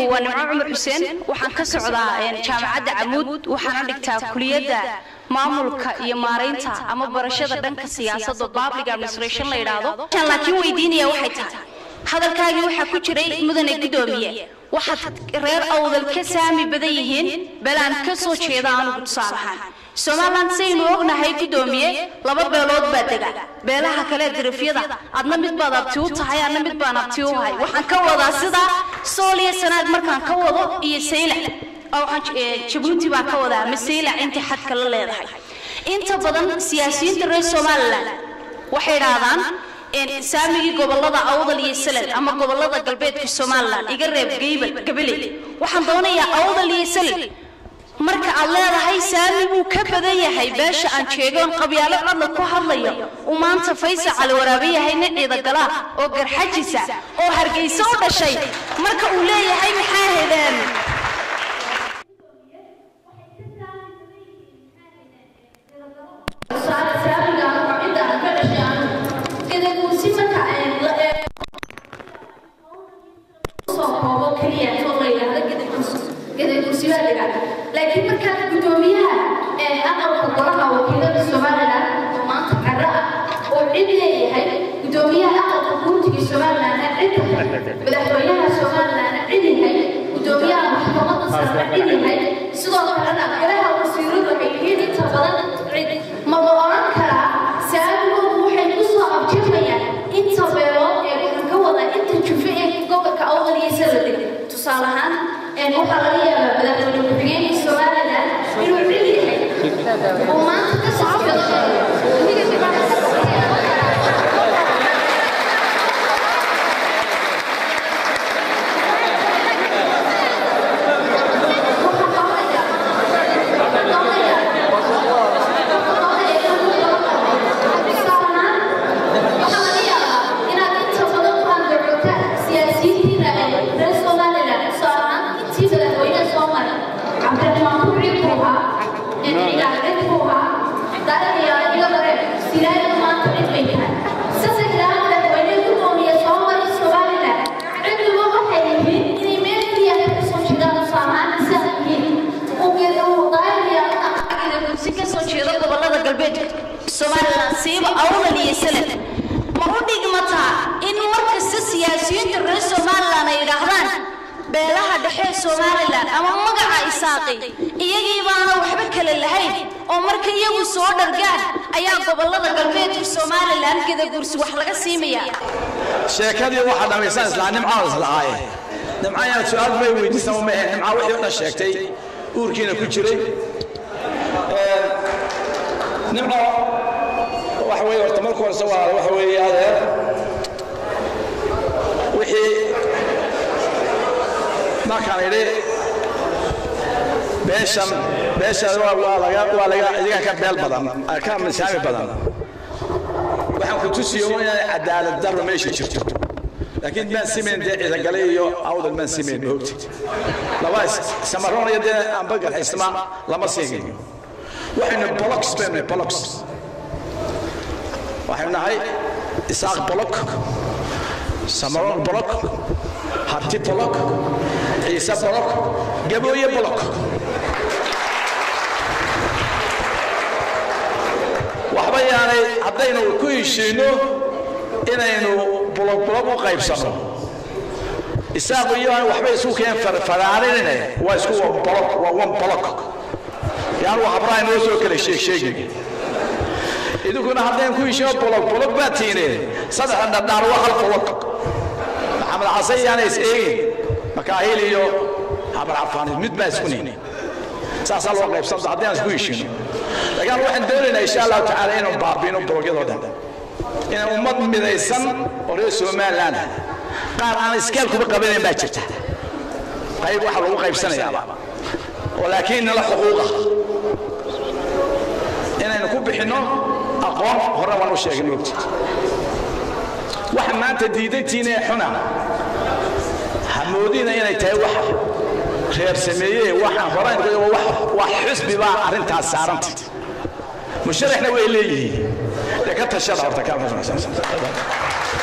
waa nimco cumar xuseen waxaan ka socdaa jaamacadda camuud waxaana dhigtaa kuliyadda maamulka iyo maaraynta ama barashada dhanka siyaasadda public administration la yidhaahdo laakiin weydiinaya waxay tahay hadalkaagii waxaa ku jiray mudane guddoomiye waxaad reer awdal ka saami badan yihiin belaan ka soo jeeda anugu tusaale ahaan somalilan saynu ognahay guddoomiye laba beelood baa dega beelaha kale dirifyada adna mid baad abti u tahay adna mid baan abti u ahay waxaan ka wadaa sidaa sooliya sanaad markaan ka wado iyo saylac jabuuti baan ka wadaa ama saylac intay xadka la leedahay inta badan siyaasiyiinta reer somalilan waxay idhaahdaan saamigii gobolada awdal iyo salal ama gobolada galbeedka somalilan iga reeb geybal gabaley waxaan doonayaa awdal iyo salal marka aad leedahay saami buu ka badan yahay beesha aan jeegoon qabyaalo codla ku hadlayo uu maanta faysal cali waraabe yahay nin ciidagala oo garxajisa oo hargeysa u dhashay marka uu leeyahay maxaa hedeen laakiin markaa guddoomiyaha aqalka golaha wakiilada somalilan oo maanta caro ah oo cid leeyahay guddoomiyaha aqalka guurtiga somalilanna cid tahay madaxweynaha somalilanna cid yahay guddoomiyaha maxkamadda sarna cid yahay sidoo kalena golaha wasiiradu waxay yihiin inta badan cid ma la oran karaa saabigoodu waxay ku soo abjirmayaan inta beelood ee waxaan ka wadaa inta jufe ee gobolka awdal iyo saladeg tusaale ahaan waxaa laga yaabaa madaxweyne ku-xigeenka somalilan inuu cid yahay oo maanta ka soo somalilan siiba awdal iyo salad ma u dhigmataa in markasta siyaasiyiinta reer somalilan ay yidhaahdaan beelaha dhexe somalilan ama magaca isaaqi iyagii baana waxba kale lahayn oo marka iyagu soo dhargaan ayaa gobolada galbeedka somalilan gadaguursi wax laga siimaya sheekadii waxaa dhammaysan islaa nimcaan islahaaye nimca inaad su-aal bay weydiisama ma ahayn nimca wixii o dhan sheegtay uurkiina ku jiray nimco waxa weeye horta marka horese waa waxa weeye adeer wixii markaan idhi beeshan beeshan waa laga waa laga idigan ka beel badan ka misaami badan waxaan ku tusiyo inay cadaalad darro meesha jirto laakiin maan simayn dee ciidagale iyo awdal maan simayn moogti laba samaroonaya dee amba garxisma lama siinayo waxaynu bolox baynu bolox waxaynu nahay isaaq bolok samaroon bolok harti bolok ciise bolok gabooye bolok waxba yaanay haddaynu ku heshiino inaynu bolok bolok u qaybsanno isaaqu iyo aan waxba isu keen faraarinine waa isku bolok waa one bolok yaanu habraha inoo soo kala sheeg sheegin idinkuna haddaynu ku heshiino bolok bolok baa tiineen saddexda dhadhaar waa hal bolok maxamed xasan yaana is eegin makaahil iyo habar cafaanid mid baa isku nihin saasaa loo qaybsanta haddaynu isku heshiino laakiin waxaan doonaynaa insha allahu tacaala inuu baabiino bologyadoo dhan inaan ummad midaysan oo reer somaliland ah qaar aan iskaalkuba qabanayn baa jirta qayb waxa lagu qaybsanayaaba oo laakiin nala xuquuqa inaynu ku bixinno aqoon hore waan u sheegin moogtid waxa maanta diidantiina ee xuna hamoodina inay tahay wax reer sameeye waxaan hore wax xusbi baa arrintaas saaranta musharaxna way leeyihiin dee ka tashada horta ka